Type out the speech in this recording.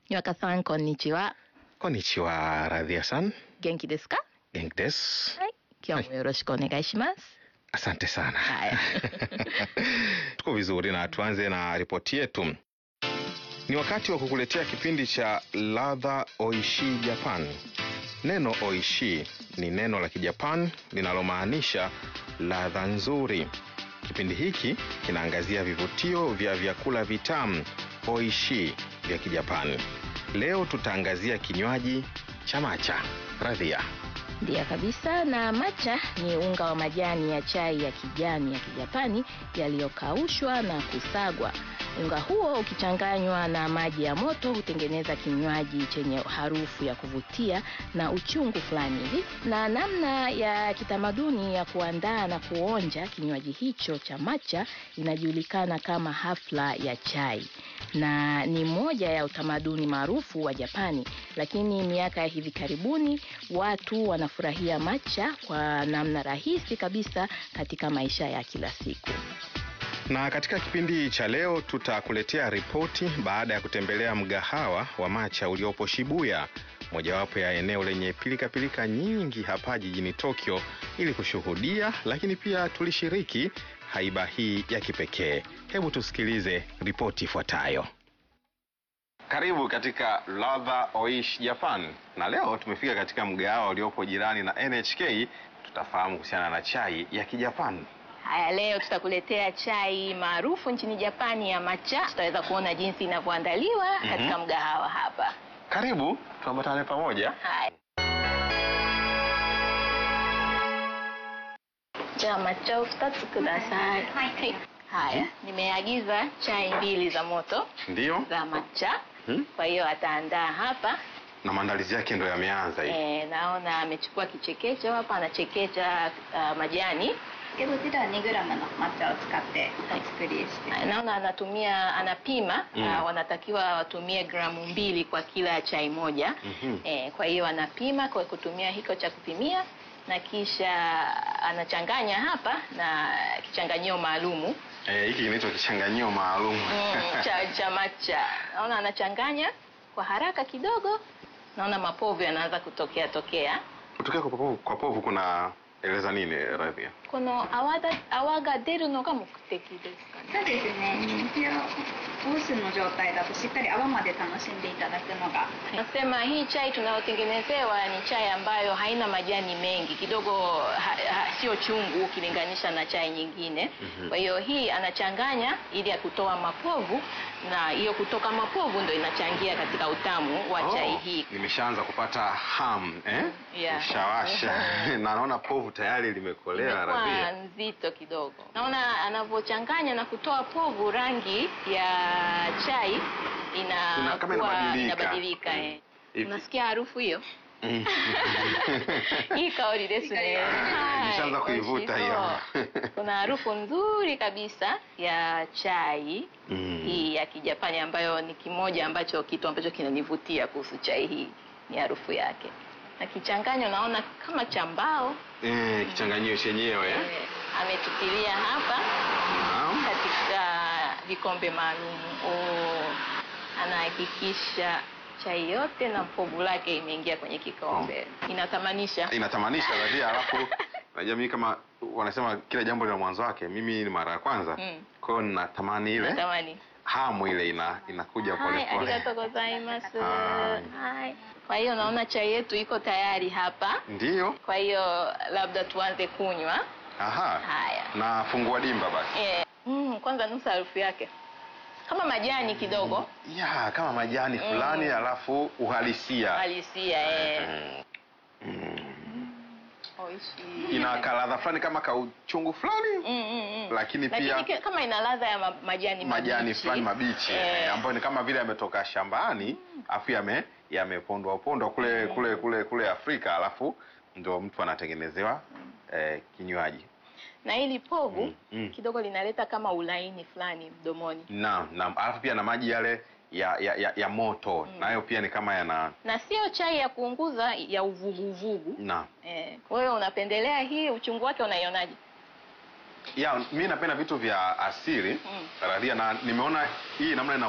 Nyaka-san, konnichiwa. Konnichiwa, Radhia-san. 元気ですか Genki desu. はい。今日もよろしくお願いします。 Asante sana. Haya. Tuko vizuri na tuanze na ripoti yetu. Ni wakati wa kukuletea kipindi cha ladha oishi Japan. Neno oishi ni neno la Kijapan linalomaanisha ladha nzuri. Kipindi hiki kinaangazia vivutio vya vyakula vitamu oishi vya Kijapani. Leo tutaangazia kinywaji cha macha. Radhia. Ndiyo kabisa. Na matcha ni unga wa majani ya chai ya kijani ya Kijapani yaliyokaushwa na kusagwa. Unga huo ukichanganywa na maji ya moto hutengeneza kinywaji chenye harufu ya kuvutia na uchungu fulani hivi. Na namna ya kitamaduni ya kuandaa na kuonja kinywaji hicho cha matcha inajulikana kama hafla ya chai na ni moja ya utamaduni maarufu wa Japani, lakini miaka ya hivi karibuni watu wanafurahia matcha kwa namna rahisi kabisa katika maisha ya kila siku. Na katika kipindi cha leo tutakuletea ripoti baada ya kutembelea mgahawa wa macha uliopo Shibuya, mojawapo ya eneo lenye pilikapilika nyingi hapa jijini Tokyo, ili kushuhudia lakini pia tulishiriki haiba hii ya kipekee. Hebu tusikilize ripoti ifuatayo. Karibu katika Ladha Oishi Japan, na leo tumefika katika mgahawa uliopo jirani na NHK. Tutafahamu kuhusiana na chai ya Kijapani. Haya, leo tutakuletea chai maarufu nchini Japani ya matcha. Tutaweza kuona jinsi inavyoandaliwa Mhm. katika mgahawa hapa. Karibu tuambatane pamoja. Haya.じゃあ抹茶を2つください。はい。Haya, nimeagiza chai mbili za moto Ndiyo. za matcha. Hmm? Kwa hiyo ataandaa hapa. na maandalizi yake ndo yameanza hivi. E, naona amechukua kichekecho hapa, anachekecha uh, majani. けどこちらは 2g の抹茶を使ってお作りして、 Haya, Naona anatumia anapima Mm. uh, wanatakiwa watumie gramu mbili kwa kila chai moja. Mhm. E, kwa hiyo anapima kwa kutumia hiko cha kupimia na kisha anachanganya hapa na kichanganyio maalumu Eh, hiki kinaitwa kichanganyio maalum. mm, cha, cha matcha. Naona anachanganya kwa haraka kidogo, naona mapovu yanaanza kutokea tokea. Kutokea kwa povu, kwa povu kuna eleza nini Radhia? この泡だ泡が出るのが目的ですかね。 そうですね一応オースの状態だとしっかり泡まで楽しんでいただくのが Nasema hii chai tunayotengenezewa ni chai ambayo haina majani mengi kidogo, ha, ha, sio chungu ukilinganisha na chai nyingine. Mhm. Kwa hiyo hii anachanganya ili ya kutoa mapovu, na hiyo kutoka mapovu ndo inachangia katika utamu wa chai hii. Nimeshaanza kupata ham eh? Yeah. Mshawasha. na naona povu tayari limekolea Imekuwa Radhia. nzito kidogo. Naona anavyochanganya na kutoa povu, rangi ya chai Ina- ina kama inabadilika. inabadilika. eh. Hivi. Unasikia harufu hiyo? Mm. Hii kaori desu ne. Hai, Nishaanza kuivuta hiyo. oshito. Kuna harufu nzuri kabisa ya chai Mm. hii ya Kijapani ambayo ni kimoja ambacho kitu ambacho kinanivutia kuhusu chai hii ni harufu yake. Na kichanganyo naona kama cha mbao Eh, kichanganyio chenyewe eh? eh, ametutilia hapa Naam. katika vikombe maalum. Oh, anahakikisha chai yote na povu lake imeingia kwenye kikombe. Inatamanisha. Inatamanisha Radhia, alafu najua mimi kama wanasema kila jambo lina mwanzo wake. Mimi ni mara ya kwanza. Mm. Kwa hiyo natamani ile Natamani. hamu ile ina inakuja pole Hai, pole. arigato gozaimasu. Hai. Hai. Kwa hiyo naona chai yetu iko tayari hapa. Ndiyo. Kwa hiyo labda tuanze kunywa. Aha. Haya. Na fungua dimba basi. Eh, mm, kwanza nusa harufu yake kama majani kidogo Ya, kama majani Mm. fulani alafu uhalisia. halisia eh. Mm. Mm. Oishi. Ina kaladha fulani kama kauchungu fulani Mm, mm, mm. lakini Lakini pia ki- kama ina ladha ya ma- majani majani mabichi. fulani mabichi Eh. eh, ambayo ni kama vile yametoka shambani afu yame yamepondwa pondwa kule Mm. kule kule kule Afrika alafu ndio mtu anatengenezewa eh, kinywaji. na hili povu Mm, mm. kidogo linaleta kama ulaini fulani mdomoni Naam, naam. Alafu pia na maji yale ya ya, ya, ya moto Mm. nayo pia ni kama yana na sio chai ya kuunguza ya uvuguvugu na eh. wewe unapendelea hii uchungu wake unaionaje ya mi napenda vitu vya asili Mm. radhia na nimeona hii namna ina